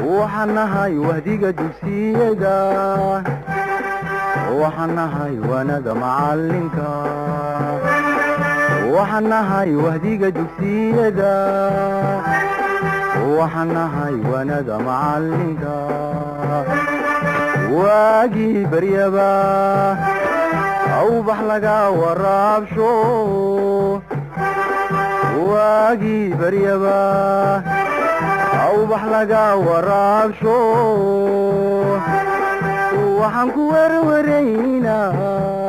waxaan nahay wahdiga dugsiyada waxaan nahay wanada macalinka waxaan nahay wahdiga dugsiyada waxaan nahay wanada macalinka waagii baryaba awbax laga waraabsho waagii baryaba awbax laga waraabsho waxaan ku werwaraynaa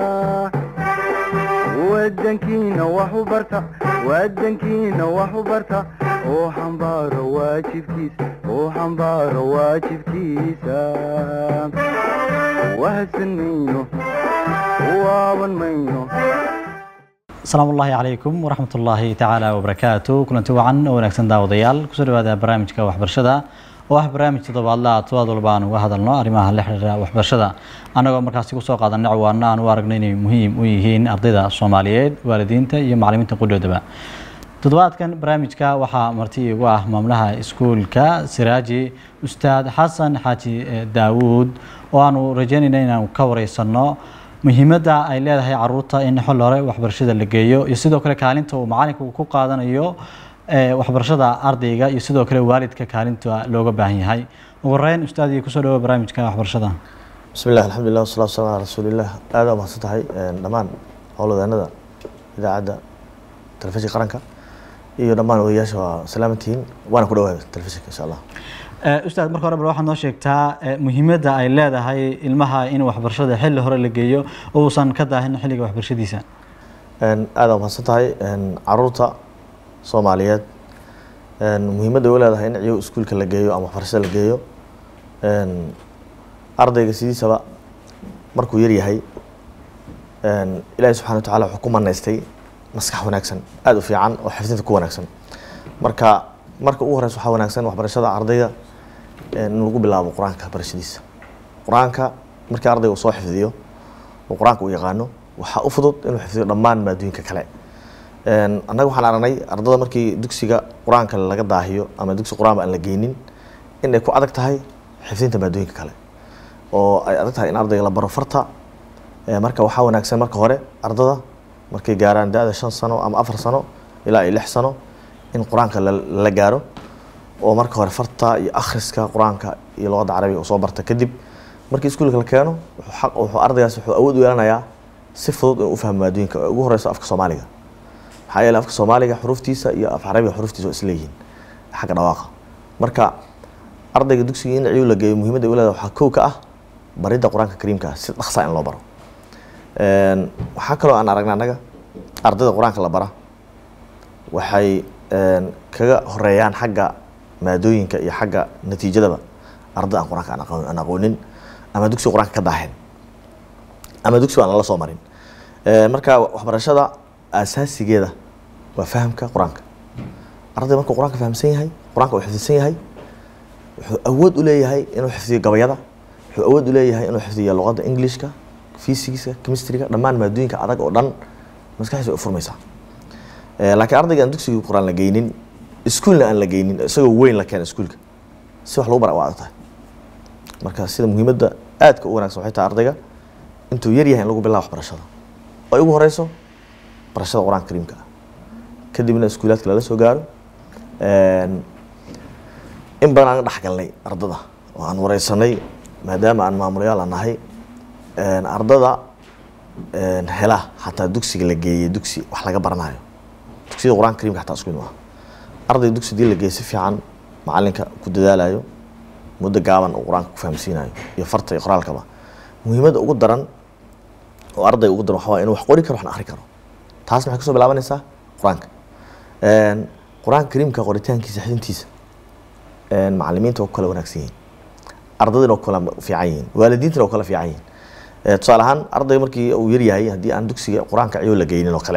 wadankiina wax u barta wadankiina wax u barta oo xambaaro waajibkiisa oo xambaaro waajibkiisa wahadsan mayno waaban mayno asalaamu ullaahi calaykum waraxmat ullaahi tacaala wabarakaatu kulanti wacan oo wanaagsan daawadayaal kusoo dhawaada barnaamijka waxbarashada oo ah barnaamij toddobaadla todobaad walba aan uga hadalno arrimaha la xiriira waxbarashada annagoo markaasi kusoo qaadanay cawaana aan u aragno inay muhiim u yihiin ardayda soomaaliyeed waalidiinta iyo macalimiinta qudhoodaba toddobaadkan barnaamijka waxaa marti igu ah maamulaha iskuulka siraaji ustaad xasan xaaji daawuud oo aanu rajeynayna inaanu ka wareysano muhiimadda ay leedahay caruurta in xol hore waxbarashada la geeyo iyo sidoo kale kaalinta uu macalinku ku qaadanayo waxbarashada ardayga iyo sidoo kale waalidka kaalinta looga baahan yahay ugu horeyn ustaadii kusoo dhawo barnaamijka waxbarashada bismi llah alxamdulilah wasalatu wasalam ala rasuulilah aada u mahadsan tahay dhammaan howlwadeenada idaacadda telefishinka qaranka iyo dhammaan odayaasha waa salaamantihiin waana ku dhawaada telefishinka insha allah ustaad marka hore bal waxaad noo sheegtaa muhiimadda ay leedahay ilmaha in waxbarashada xilli hore la geeyo oo uusan ka daahin xilliga waxbarashadiisa aada u mahadsan tahay caruurta soomaaliyeed muhiimadda u leedahay in ciyo iskuulka la geeyo ama waxbarashada la geeyo ardayga sidiisaba markuu yar yahay ilaahi subxana wa tacala wuxuu ku manaystay maskax wanaagsan aada u fiican oo xifdinta ku wanaagsan marka marka ugu horeysa waxaa wanaagsan waxbarashada ardayga in lagu bilaabo qur-aanka barashadiisa qur-aanka markii ardayga uu soo xifdiyo oo qur-aanka uu yaqaano waxaa u fudud inuu xifdiyo dhammaan maadooyinka kale annaga waxaan aragnay ardada markii dugsiga qur-aanka laga daahiyo ama dugsi qur-aanba aan la geynin in ay ku adag tahay xifdinta maadooyinka kale oo ay adag tahay in ardayga la baro farta marka waxaa wanaagsan marka hore ardada markay gaaraan da-da shan sano ama afar sano ilaa iyo lix sano in qur-aanka lala gaaro oo marka hore farta iyo akhriska qur-aanka iyo luqadda carabiga uu soo barta kadib markii iskuulka la keeno wuxuu ardaygaas wuxuu awood u yeelanayaa si fudud inuu u fahmo maadooyinka oo ugu horeyso afka soomaaliga maxaa yeele afka soomaaliga xuruuftiisa iyo af carabiga xuruuftiisa waa isleeyihiin xagga dhawaaqa marka ardayga dugsiga in ciyu la geeyo muhiimadda u leedahay waxaa kow ka ah baridda qur-aanka kariimka ah si dhaqsaa in loo baro waxaa kaloo aan aragna annaga ardayda qur-aanka la bara waxay kaga horeeyaan xagga maadooyinka iyo xagga natiijadaba arday aan qur-aanka aan aqoonin ama dugsiga qur-aanka ka daaheen ama dugsiga aan lala soo marin marka waxbarashada asaasigeeda waa fahamka qur-aanka arday markuu qur-aanka fahamsan yahay qur-aanka uu xifdisan yahay wuxuu awood u leeyahay inuu xifdiyo gabayada wuxuu awood u leeyahay inuu xifdiyo luqadda englishka fysigiska chemistryga dhammaan maadooyinka adag oo dhan maskaxdiisa way u furmaysaa laakiin ardayga aan dugsiga qur-aan la geynin iskuulna aan la geynin isagoo weyn la keena iskuulka si wax lagu bara waa adag tahay marka sida muhiimadda aadka u wanagsan waxay tahay ardayga intuu yar yahay in lagu bilaabo waxbarashada oo ay ugu horeyso barashada qur-aanka kariimka ah kadibna iskuulaadka lala soo gaaro in badan aan dhex galnay ardada oo aan wareysanay maadaama aan maamulayaal aan nahay ardada hela xataa dugsiga la geeyey dugsi wax laga baranayo dugsiyada qur-aanka karimka xataa isku mid maaha arday dugsi dii la geeyey si fiican macalinka ku dadaalayo muddo gaaban uu qur-aanka ku fahamsiinayo iyo farta iyo qoraalkaba muhiimadda ugu daran oo ardayga ugu daran waxa waa inuu wax qori karo waxna akhri karo taasna waxay kasoo bilaabanaysaa qur-aanka qur-aanka kariimka qoritaankiisa xidintiisa macalimiinta waa ku kala wanaagsan yihiin ardaydana waa ku kala fiican yihiin waalidiintana waa ku kala fiican yihiin tusaale ahaan arday markii uu yaryahay haddii aan dugsiga qur-aanka ciyo la geynin oo kale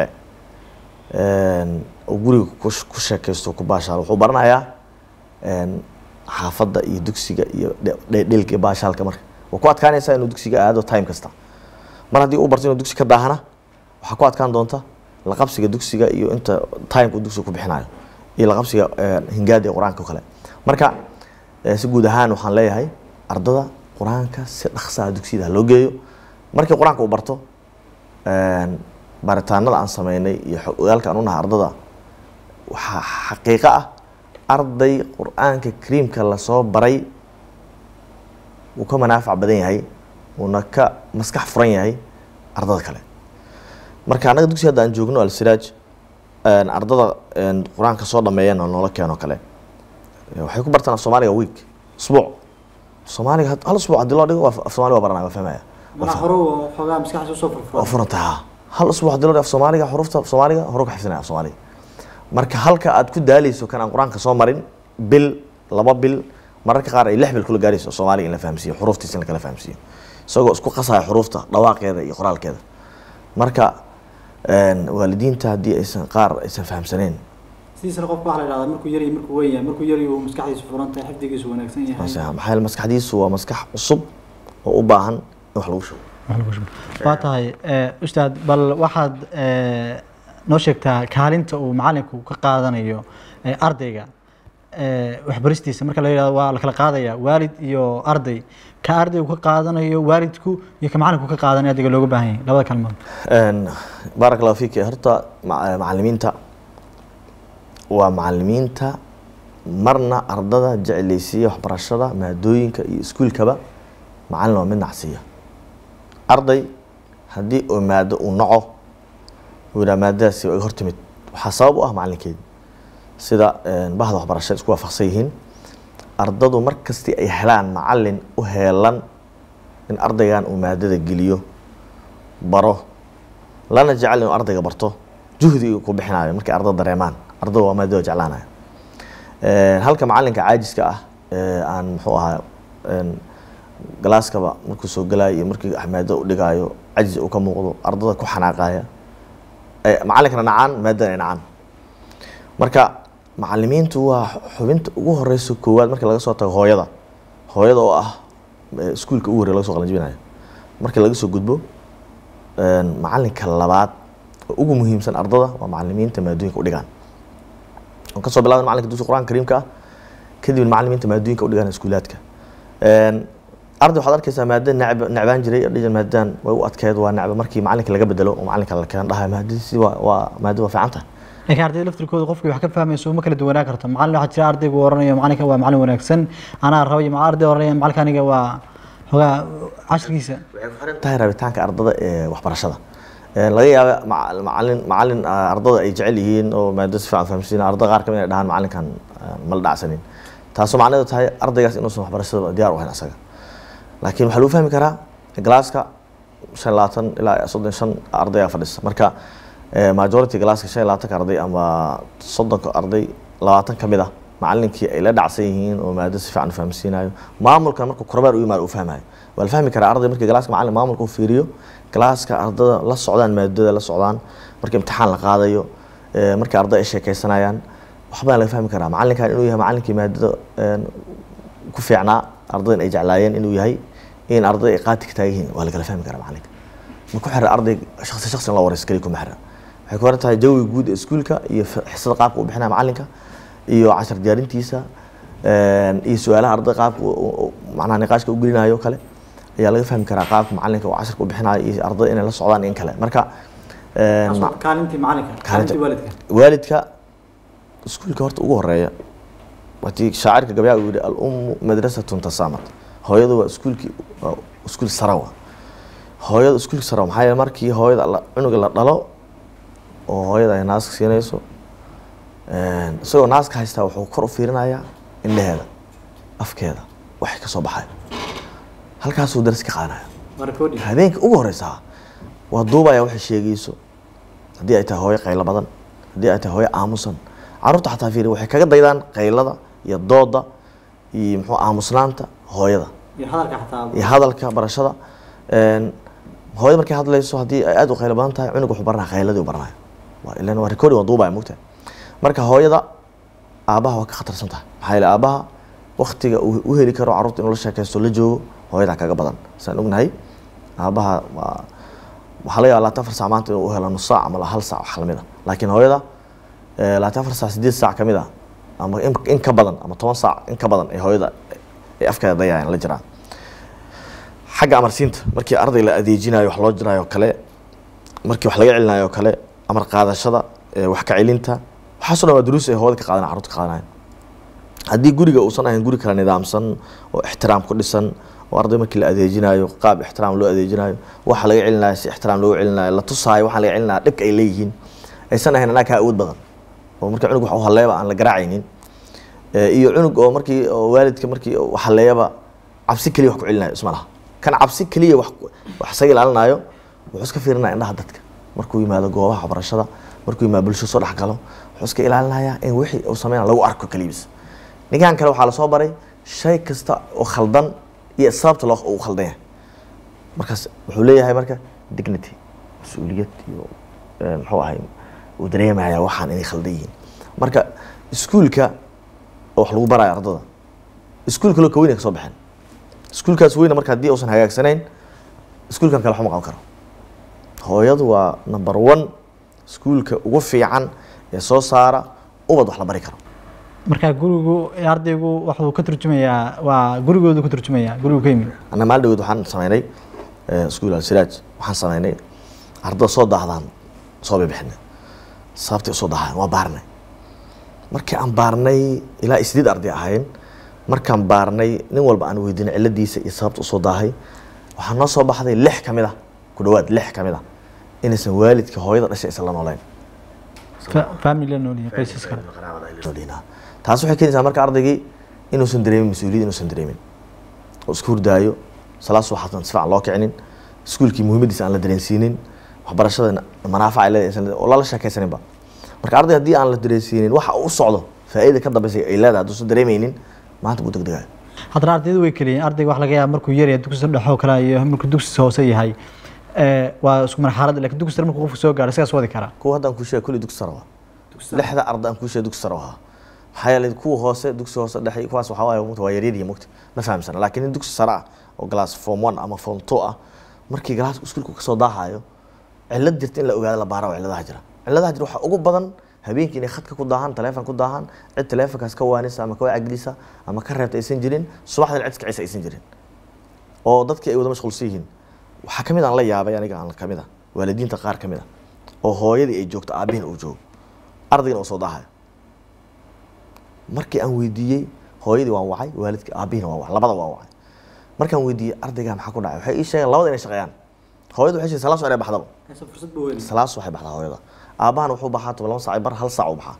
oo guriga ku sheekaysto ku baashaalo wuxuu baranayaa xaafadda iyo dugsiga iyo dheelka iyo baashaalka marka waa ku adkaanaysaa inuu dugsiga aado time kasta mar haddii uu barto inuu dugsi ka daahana waxaa ku adkaan doonta laqabsiga dugsiga iyo inta timeka uu dugsiga ku bixinayo iyo laqabsiga hingaadi ee qur-aanka oo kale marka Eh, si guud ahaan waxaan leeyahay ardada qur-aanka si dhaqsaa dugsiyada ha loo geeyo markii qur-aanka uu barto een, baaritaanada aan sameynay iyo xog ogaalka aan u nahay ardada waxaa xaqiiqo ah arday qur-aanka kariimka lasoo baray wuu ka manaafac badan yahay wuuna ka maskax furan yahay ardada kale marka annaga dugsi hadda aan joogno alsiraaj een, ardada een, qur-aanka soo dhameeyana noola keeno kale Eh, waxay ku bartaan af soomaaliga week usbuuc soomaaliga had- hal usbuuc haddii loo dhigo waa af soomaaliga waa baranaya waa fahmaya mana hore oo xoogaa maskaxda usoo waa furfuran furantaha hal usbuuc haddii loo dhigo af soomaaliga xurufta af soomaaliga hore ku xifdinaya af soomaaliga marka halka aad ku daaleyso kan aan qur-aanka soo marin bil laba bil mararka qaar ay lix bil kula gaarayso soomaaliga in la fahamsiiyo xuruftiisa in la kala fahamsiiyo isagoo isku qasaya xuruufta dhawaaqeeda iyo qoraalkeeda marka een, waalidiinta haddii aysan qaar aysan fahamsaneen sidiisana qofka waxaa la yidhahdaa markuu yar iyo markuu weyn yahay markuu yar uu maskaxdiisu furan tahay xifdigiisu wanaagsan yahay maxaa yeele maskaxdiisu waa maskax cusub oo u baahan in wax lagu shubo waa tahay eh, ustaad bal waxaad eh, noo sheegtaa kaalinta uu macalinku ka qaadanayo eh, ardayga eh, waxbaristiisa marka la yidhahdo waa la kala qaadaya waalid iyo arday ka ardaygu ka qaadanayo waalidku iyo ka macalinku ka qaadanayo ardayga looga baahan yahay labada kalmood Een, baarak allahu fiik horta ma- macalimiinta waa macalimiinta marna ardada jeclaysiiya waxbarashada maadooyinka iyo iskuulkaba macalin waa mid nacsiiya arday haddii oo maado uu naco uu yidhaha maadadaasi waa iga hortimid waxaa sabab u ah macalinkeedi sida een, bahda waxbarashada isku waafaqsan yihiin ardadu mar kastii ay helaan macalin u heelan in ardaygan uu maadada geliyo baro lana jecel inuu ardayga barto juhdi uu ku bixinayo markay ardada dareemaan ardada waa maadada jeclaanaya Een, halka macalinka caajiska ah ee aan muxuu ahaa een, galaaskaba markuu soo galayo iyo markii maado u dhigaayo cajis uu ka muuqdo ardada ku xanaaqaya ee, macalinkana nacaan maadana ay nacaan marka macalimiintu waa xubinta ugu horeysa koowaad marka laga soo tago hooyada hooyada oo ah ee, iskuulka ugu horreya laga soo qalanjibinayo marka laga soo gudbo een, macalinka labaad oo ugu muhiimsan ardada waa macalimiinta maadooyinka u dhigaan aan kasoo bilaabay macalinka dugsiga qur-aanka kariimka ah kadibna macalimiinta maadooyinka u dhigaan iskuulaadka Een, arday waxaad arkeysaa maada necb necbaan jiray dhijan maadadan way u adkeed waa necba markii macalinka laga bedelo oo macalinka la keen dhahay maadadiisi waa waa maada waa fiican tahay laakiin ardayda laftirkooda qofkii wax ka fahmayso uma kala duwanaa karto macalin waxaa jira ardaygu oranayo macalinka waa macalin wanaagsan anaa rabay ma arday oranaya macalinka aniga waa xogaa cashirkiisa waxay ku xiran tahay rabitaanka ardada ee waxbarashada Een, laga yaaba maca- macalin macalin ah, ardada ay jecel yihiin oo maadada si fiican fahamsiin ardada qaar kamid ay dhahaan macalinkan ah, ma la dhacsanin taasoo macnaheedu tahay ardaygaas inuusan waxbarashada diyaar u ahayn asaga laakiin waxaa lagu fahmi karaa galaaska shan iyo labaatan ilaa soddon iyo shan ardaya fadhisa marka eh, majority galaaska shan iyo labaatanka arday ama soddonka arday labaatan ka mid ah macalinkii ay la dhacsan yihiin oo maado si fiican u fahamsiinayo maamulkan markuu kormeer u yimaado uu fahmayo waa la fahmi karaa arday markii galaaska macalin maamulka u fiiriyo galaaska ardada la socdaan maadada la socdaan marka imtixaan la qaadayo eh, marka arday ay sheekeysanayaan waxbaa laga fahmi karaa macalinkan inuu yahay macalinkii maadada een, ku fiicnaa ardadan ay jeclaayeen inuu yahay in arday ay qaati ka taagan yihiin waa lagala fahmi karaa macalinka ma ku xira arday shaksi shaksi in loo wareyso keliya kuma xira waxay ku xiran tahay jawiga guud ee iskuulka iyo f- xisada qaabka uu bixinaya macalinka iyo cashar diyaarintiisa een, iyo su-aalaha arday qaabka uu- uu- uu macnaha niqaashka u gelinayo oo kale ayaa laga fahmi karaa qaabka macalinka uu casharka u bixinayo iyo ardayda inay la socdaan in kale marka een, ma- kaalintii macalinka Kaalintii- waalidka waalidka iskuulka horta ugu horeeya watii shaacirka gabyaa uu yihi al-ummu madrasatun tasaamat hooyadu waa iskuulkii waa iskuul sarawa hooyada iskuulka sarawa maxaa yeele markii hooyada la- cunuga la dhalo oo hooyada ay naaska siinayso een, isagoo naaska haystaa wuxuu kor u fiirinayaa indhaheeda afkeeda waxay ka soo baxay halkaasuu daris ka qaadanaya waa recording habeenka ugu horeysa waa duubaya waxay sheegayso haddii ay tahay hooyo qaylo badan haddii ay tahay hooyo aamusan carruurta xataa fiiri waxay kaga daydaan qaylada iyo dooda iyo muxuu aamusnaanta hooyada iyo hadalka xataa iyo hadalka barashada Een, hooyada markay hadlayso haddii ay aad u qaylo badan tahay cunug wuxuu baranaya qayladii u baranaya waa ilan waa recording waa duubaya mogtahay marka hooyada aabaha waa ka khatarsan tahay maxaa yeele aabaha waktiga uu u heli karo carruurta inuu la sheekaysto la joogo hooyadaa kaga badan saan ognahay aabaha waa waxaa laga yaaba labaatan afar saac maanta inuu u helo nus saac ama hal saac wax lamid a laakiin hooyada eh, labaatan afar saac sideed saac kamid a ama in, in ka badan ama toban saac in ka badan ay hooyada ay afkeeda dayayaan la jiraa xagga amarsiinta markii arday la adeejinayo wax loo jiraayo kale markii wax laga celinayo kale amar qaadashada ee wax ka celinta waxaasoo dhan waa duruus ay hooda ka qaadanaya carruurta ka qaadanaya haddii guriga uusan ahayn guri kala nidaamsan oo ixtiraam ku dhisan oo arday markii la adeejinayo qaab ixtiraam loo adeejinayo waxa laga celinayo si ixtiraam loogu celinayo la tusaayo waxaa laga celinaya dhibka ay leeyihiin aysan ahayn anaa kaa awood badan oo marka cunug wax u halleeba aan la garaacaynin Ee, iyo cunug oo markii oo waalidka markii uu halleeyaba cabsi keliya wax ku celinayo isma laha kan cabsi keliya wax wax isaga ilaalinayo wuxuu iska fiirinaya indhaha dadka markuu yimaado goobaha waxbarashada markuu yimaado bulsho soo dhex galo wuxuu iska ilaalinayaa in wixii uu sameynaya lagu arko keligiis ninkan kale waxaa lasoo baray shay kasta oo khaldan iyo sababta loo uu khaldan yahay markaas wuxuu leeyahay marka dignity mas-uuliyad iyo eh, muxuu ahay uu dareemaya waxaan inay khaldan yihiin marka iskuulka oo wax lagu barayo ardada iskuulka loo kaweyn ay ka soo baxeen iskuulkaas weyna marka haddii uusan hagaagsanayn iskuulkan kale waxma qaban karo hooyadu waa number one iskuulka ugu fiican ee soo saara ubad wax la bari karo marka gurigu ardaygu wuxuu ka turjumayaa waa gurigoodu ka turjumayaa gurigu ka yimid anna maalin dhaweyd waxaan sameynay eh, iskuul alsiraaj waxaan sameynay ardada soo daahdaan soo bixinay sababtay usoo daahaan waa baarnay markii aan baarnay ilaa sideed arday ahayn markaan baarnay nin walba aan weydiinay ciladiisa iyo sababta usoo daahay waxaa noo soo baxday lix ka mid ah ku dhawaad lix ka mid ah inaysan waalidka hooyada dhashay aysan la nooleyn Fa- family la nool yahay qoysas kale noolina taas waxay keenaysaa marka ardaygii inuusan dareemin mas-uuliyad inuusan dareemin oo isku hurdaayo salaas waxaasan si fiican loo kicinin iskuulkii muhiimadiisa aan la dareensiinin waxbarashada manaafac ay leedahay aysan le- oo lala sheekaysaninba marka arday haddii aan la dareensiinin waxa uu u socdo faa'iida ka dambaysa ay leedahay hadduusan dareemeynin maanta buu degdegayo haddana ardaydu way keliyiin ardayga wax laga yaaba markuu yar yahay dugsi dhexoo kale iyo markuu dugsi hoose yahay ee, waa isku marxalad laakiin dugsi sare markuu qofku soo gaaro isagaas wadi karaa kuwa hadda aan kuu sheegay kulli dugsi sare waa lixda arday aan kuu sheegay dugsi sare waa maxaa yeelay kuwa hoose dugsi hoose dhexe kuwaas waxaa waaye mugta waa yaryar iyo mugta ma fahamsana laakiin in dugsi sare ah oo glass form one ama form two ah markii galaaska iskuulku kasoo daahayo cilad jirta in la ogaado la baara waa ciladaha jira ciladaha jira waxaa ugu badan habeenkii inay khadka ku daahaan taleefon ku daahaan cid taleefonkaas ka waanisa ama ka wacgelisa ama ka reebta aysan jirin subaxdana cid kicisa aysan jirin oo dadkii ay wada mashquulsan yihiin waxaa ka mid aan la yaabay aniga aan ka mid ah waalidiinta qaar ka mid ah oo hooyadii ay joogto aabbihiina uu joogo ardaygana uu soo daahayo markii aan weydiiyey hooyadii waan wacay waalidka aabbihiina waan wacay labada waan wacay markaan weydiiyey ardaygaa maxaa ku dhacay waxay ii sheegeen labada inay shaqeeyaan hooyadu waxay sheegeen salaas inay baxdaba salaas waxay baxdaa hooyada aabbahan wuxuu baxaa toban laba saac bar hal saac u baxaa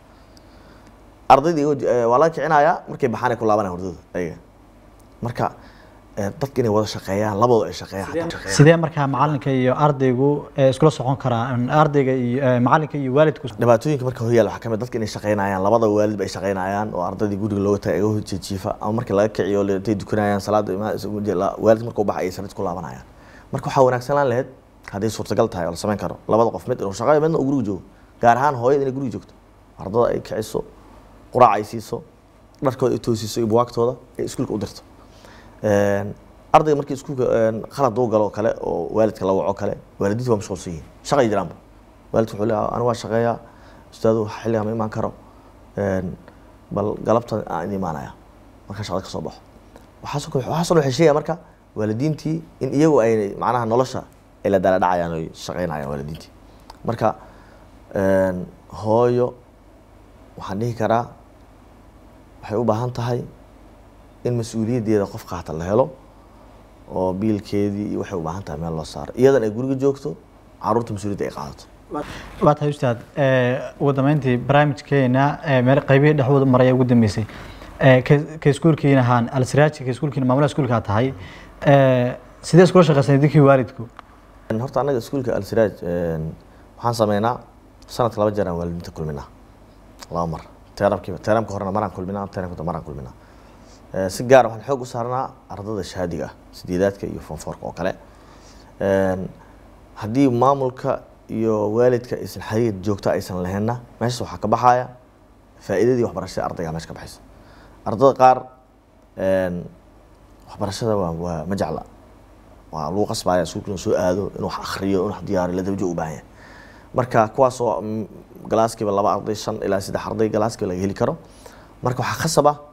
ardaydii iyago- eh, waa laga kicinayaa markay baxaan ay ku laabanaya hurdada ayaga marka eh, dadka inay wada shaqeeyaan labadooda ay shaqeeyaan xataa shaqeeyaan. sidee markaa macalinka iyo ardaygu ee, iskula socon karaa ardayga iyo ee, macalinka iyo waalidku dhibaatooyinka marka horyaal waxaa kamid dadka inay shaqeynayaan labada waalidba ay shaqeynayaan oo ardaydii guriga looga tagay iga jiifa ama markii laga kiciyo le- intay dukanayaan salaada ima- is- la- waalid markuu baxa ay sarid ku laabanayaan marka waxaa wanaagsan laan lahayd hadday suurtagal tahay oo la samayn karo labada qof mid inuu shaqeeyo midna uu guriga joogo gaar ahaan hooyada inay guriga joogto ardada ay kiciso quraac ay siiso dharkooda ay toosiso iyo buwaagtooda ay iskuulka u dirto Een, ardayga markii iskuulka een, khalad uu galo oo kale oo waalidka la waco kale waalidiinta waa mashquulsan yihiin shaqay jiraanba waalidku wuxuu leeyahay anigu waa shaqeeyaa ustaadu xilligaa ma imaan karo Een, bal galabta aan idin imaanaya marka shaqada ka soo baxo waxaasoo kale waxaasoo dhan waxay sheegaya marka waalidiintii in iyagu ay macnaha nolosha ay la dala dhacayaan oy shaqeynayaan waalidiintii marka een, hooyo waxaan dhihi karaa waxay u baahan tahay in mas-uuliyaddeeda qof qaata la helo oo biilkeedii iyo waxay u baahan tahay meel loo saaro iyadan ay guriga joogto caruurta mas-uuliyadda ay qaadato waa tahay ustaad ee, ugu dambeyntii barnaamijkeena ee, meel qaybihii dhexdooda maraya ugu dambeysay ee, ka ka iskuulkiina ahaan alsiraaji ka iskuulkiina maamulaha iskuulkaa tahay ee, sidee iskula shaqeysan idinkii waalidku Een, horta annaga iskuulka alsiraaj een, waxaan sameynaa sanadka laba jeer aan waalidiinta kulminaa laba mar teeramkiiba teeramka horena maraan kulminaa teeramka dambe maraan kulminaa Ee, si gaar ah waxaan xoog u saarnaa ardada shahaadiga ah sideedaadka iyo fonfoorka oo kale Een, haddii maamulka iyo waalidka aysan xiriir joogta aysan lahaynna meeshaas waxaa ka baxaya faa'iidadii waxbarashada ardayga meesha ka baxaysa ardada qaar een, waxbarashada waa waa ma jecla waa lagu qasbaya iskuulka inuu soo aado inuu wax akhriyo inuu wax diyaariyo la dabajo u baahan yahay marka kuwaas oo mm, galaaskiiba laba arday shan ilaa saddex arday galaaskiiba laga heli karo marka waxaa khasab ah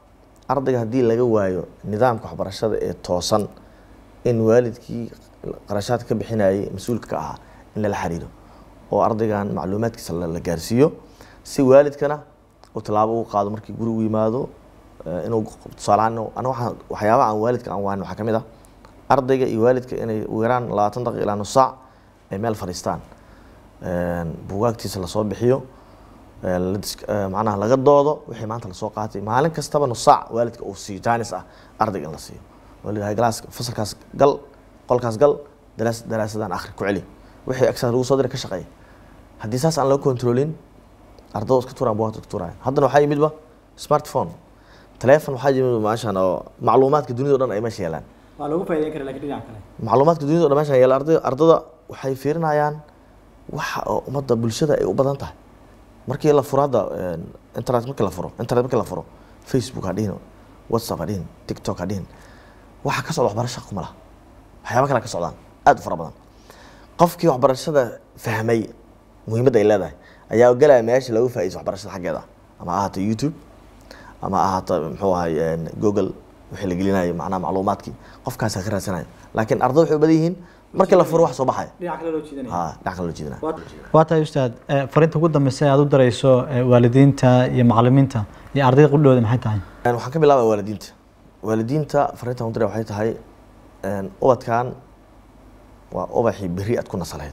ardayga haddii laga waayo nidaamka waxbarashada ee toosan in waalidkii qarashaadka ka bixinayay mas-uulka ka ahaa in lala xiriiro oo ardaygan macluumaadkiisa la la gaarsiiyo si waalidkana uu tallaabo ugu qaado markii guri u yimaado eh, inuu tusaalehaan ana waxaan waxyaabaha aan waalidka aan waanin waxaa ka mid ah ardayga iyo waalidka inay ugu yaraan labaatan daqiiqa ilaa nus saac ay meel fadhiistaan buugaagtiisa lasoo bixiyo eh, la dis- eh, macnaha laga doodo wixii maanta lasoo qaatay maalin kastaba nus saac waalidka uu siiyo jaanis ah ardayga in la siiyo oo la yidhaha galaaska fasalkaas gal qolkaas gal daraas daraasadaan akhri ku celi wixii extra lagu soo diray ka shaqeeya haddii saas aan loo kontrolin ardayda iska tuuraan buugaagta iska tuuraya haddana waxaa yimidba smartphone telephone waxaa yimid maashan oo macluumaadka dunida o dhan ay meesha yeelaan waa lagu faa'iideyn kara laakiin dhinaca kale macluumaadka dunida o dhan meeshan yeela arday ardada waxay fiirinayaan waxa oo ummadda bulshada ay u badan tahay markii la furo hadda een, internet markii la furo internet markii la furo facebook ha dhihin whatsapp ha dhihin tiktok ha dhihin waxa ka socda waxbarasha kuma laha waxyaaba kale ka socdaan aad u fara badan qofkii waxbarashada fahmay muhiimadda ay leedahay ayaa galaya meesha lagu faa'iidaysto waxbarashada xaggeeda ama ha ahaato youtube ama ha ahaato muxuu ahay een, google wixii la gelinayo macnaha macluumaadkii qofkaasaa ka raadsanayo laakiin ardada waxay u badan yihiin markii la furo wax soo baxaya dhinaca kale loo jiidanaya ha dhinac kale loo jeedinaya waa tahay ustaad eh, fariinta ugu dambeysa ee aad u dareyso eh, waalidiinta iyo macalimiinta iyo ardayda qudhooda maxay tahay Een, waxaan ka bilaabaya waalidiinta waalidiinta fariintan u diray waxay tahay een, ubadkan waa ubaxii berri aad ku nasalayd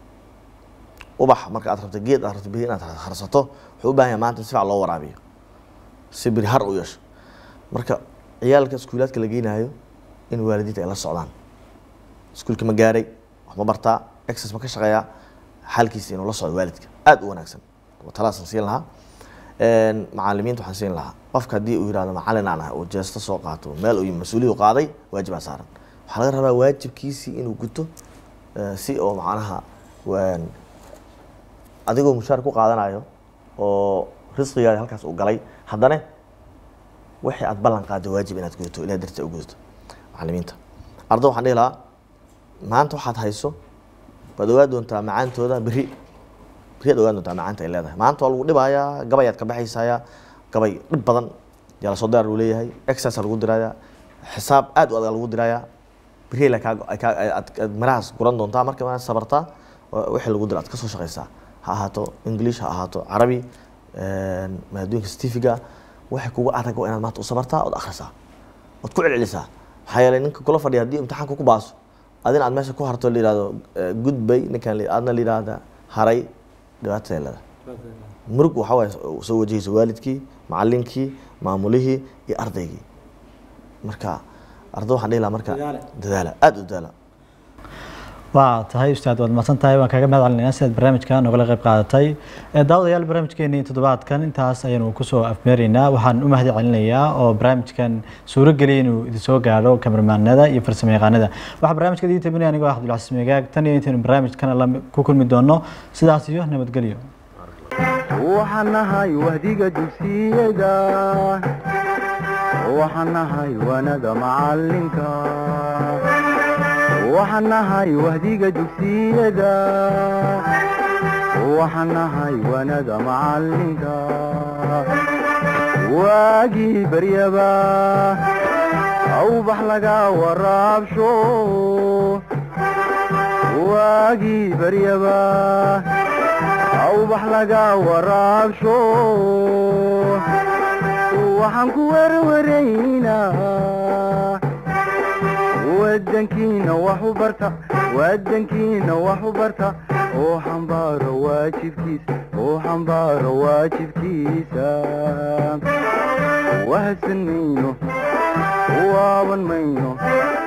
ubax marka aad rabto geed aad rabto berri inaad harsato wuxuu u baahan yahay maanta in si fiican loo waraabiyo si berri har u yeesho marka ciyaalka iskuulaadka la geynayo in waalidiinta ay la socdaan iskuulka ma gaaray wax ma bartaa exercise ma ka shaqeeyaa xaalkiisa inuu la socdo waalidka aad u wanaagsan talaasan siin lahaa Een, macalimiinta waxaan siin lahaa qofka haddii uu yihahdo macalin aan ah oo jeesto soo qaato meel uu mas-uuliyadu qaaday waajibaa saaran waxaa laga rabaa waajibkiisii inuu guto eh, si oo macnaha waan- adigoo mushaar ku qaadanayo oo risqigaadi halkaas uu galay haddana wixii aad ballan qaado waajib inaad gudato ilahay dartii u gudato macalimiinta ardo waxaan dhihi lahaa maanta waxaad hayso waad ogaa doontaa macaantooda berri berriyaad ogaan doontaa macaanta ay leedahay maanta waa lagu dhibayaa gabayaad ka baxaysayaa gabay dhib badan yaa lasoo dirar uu leeyahay exercise lagu dirayaa xisaab aad u adag lagu dirayaa berri la kaa ay kaa ay- aad aad mirahaas guran doontaa marka maad sabartaa oo wixii lagu dira aad ka soo shaqaysaa ha ahaato english ha ahaato carabi een, maadooyinka stifiga waxay kugu adag waa inaad maanta u sabartaa ood akhrisaa ood ku celcelisaa maxaa yeelay ninka kula fadhiya haddii imtixaanka ku baaso adina aad meesha ku harto la yihahdo eh, gudbay ninkan la- aadna la yihahda haray dhibaataday leedahay murug waxaa waaye soo wajahaysa waalidkii macalinkii maamulihii iyo ardaygii marka arday waxaan dhihi lahaa marka Dadaala. dadaala aada u dadaala waa tahay ustaad waad mahadsan tahay waan kaaga mahad celinayna sidaad barnaamijka nogala qayb qaadatay Eh, daawadayaal barnaamijkeenii toddobaadkan intaas ayaanu kusoo afmeeraynaa waxaan u mahad celinayaa oo barnaamijkan suuro geliyay inuu idin soo gaadho kameramaanada iyo farsamo yaqaanada waxaa barnaamijka idiin tabinaya anigoo ah cabdulcasiis megaag tan iyo intaynu barnaamijkan la ku kulmi doono sidaas iyo nabadgelyo waxaan nahay wahdiga dugsiyada waxaan nahay wanada macalinka waxaan nahay wahdiga dugsiyada waxaan nahay wanada macalinka waagii baryaba awbax laga waraabsho waagii baryaba awbax laga waraabsho waxaan ku werwaraynaa wadankiina wax u barta wadankiina wax u barta oo xambaaro waajibkiisa oo xambaaro waajibkiisa wahadsan mayno waaban mayno